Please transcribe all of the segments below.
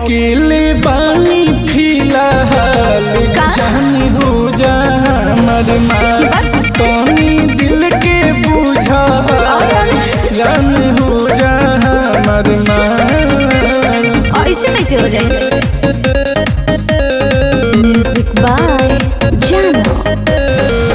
अकेले बानी फिलहाल का? जानी हो जा हमर माल तनी दिल के बुझा जान हो जा हमर माल ऐसे कैसे हो जाए म्यूजिक बाय जानो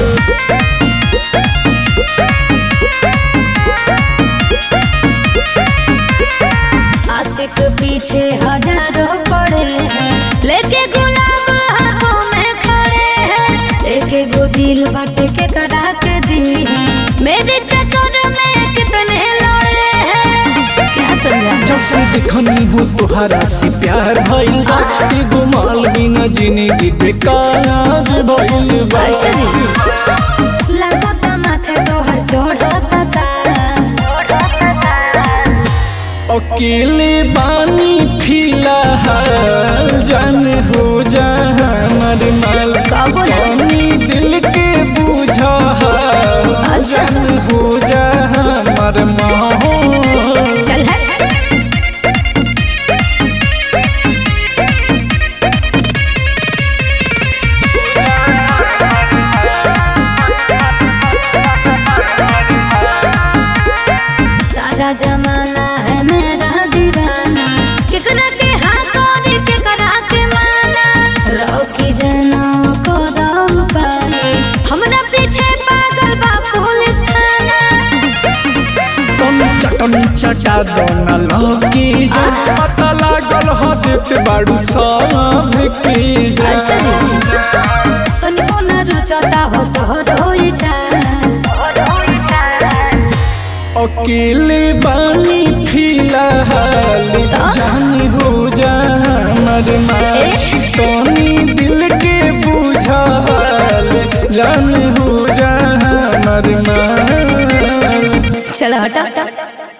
आशिक पीछे हजारों पड़े हैं लेके गुलाम हाथों में खड़े हैं लेके गो दिल बट के करा के दी है मेरे चक्कर में कितने लड़े हैं क्या समझा जब से देखनी हो तोहरा से प्यार भइल बा एगो माल बिना जिंदगी बेकार भइल बा अच्छा जी लगता माथे तोहर चढ़ता का अकेले बानी फिलहाल जान हो जा हमर माल कब रे? तनी दिल के बुझा अच्छा। जान हो जा हमर माहौल चल है सारा जमाना है मेरा दीवाना केकरा के हाथ और केकरा के माना रोकी जनों को दो पाए हमरा पीछे पागल बा पुलिस थाना तुम चटनी चटा दो न लौकी जा पता लागल हो देत बाड़ू सब की जा अच्छा जी तनिको न रुचता हो तो रोई चाल अकेले बानी फिलहाल तो? जानी हो जा हमर माल ए? तनी दिल के बुझा जान हो जा हमर माल चलो हटा